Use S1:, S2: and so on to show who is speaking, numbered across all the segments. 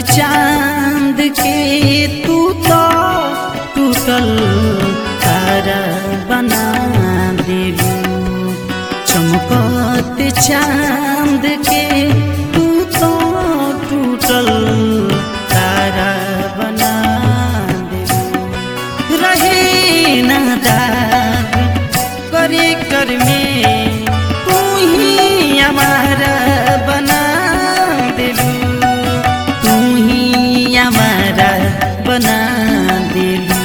S1: चांद के तू तो टूटल तारा बना दिलू चमकत चांद के तू तो टूटल तारा बना दिलू रहे नादार करे कर में तू ही हमारा बना दिलू तू ही हमारा बना दिलू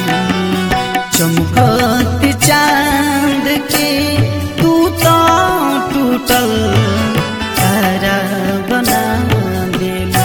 S1: चमकत चांद के तू तो टूटल तारा बना दिलू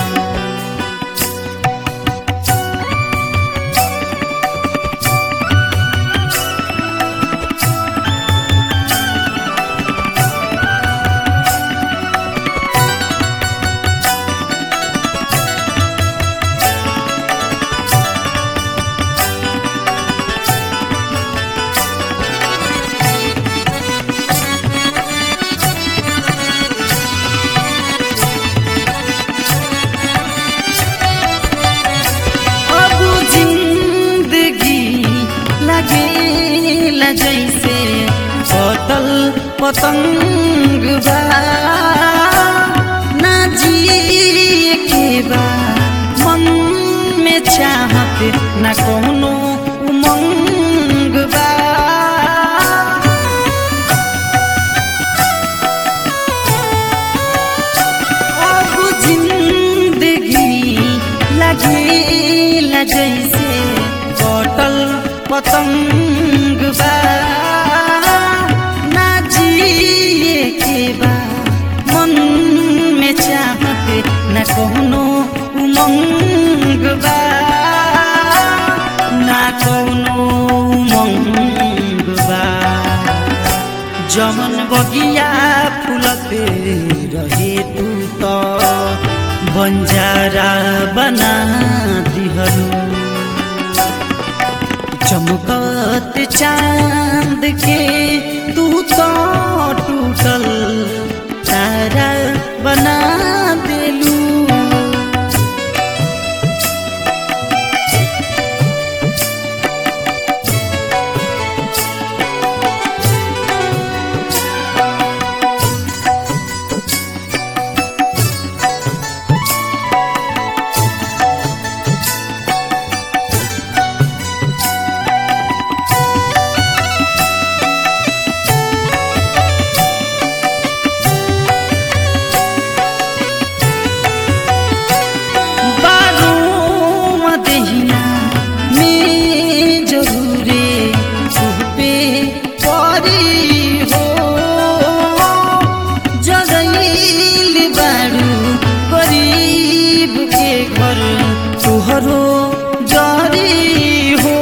S1: अब जिंदगी लगे जैसे पतल पतंग बा ना जिए के बा मन में चाहत ना कोनो उमंग बा अब जिंदगी लगे जैसे बटल पतंग बा ना जिए के बा मन में चाहत न कोनो उमंग बा ना कोनो उमंग बा जमन बगिया फुलते रहे तू तो बंजारा बना दिहलू चमकत चांद के तू तो टूटल तारा बना दिलू बारों दहिया में जरूरे पे परी हो जगैल बारू गरीब के घर तुहरो जरी हो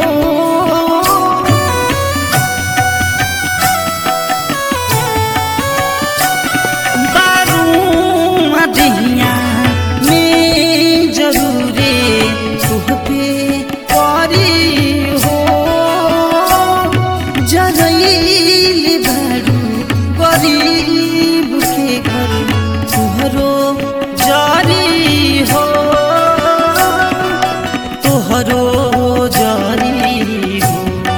S1: बारूआ दहिया में जरूरे तुहपे परी हो जगैल बारू गरीब के घर तुहरो जरी हो तोहरो जरी हो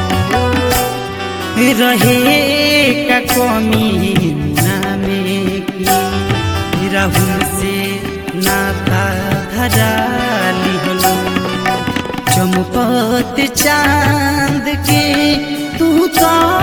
S1: रहे का कमी नामे की राहुल से नाता धरा लिहलो चमकत चांद के तू तो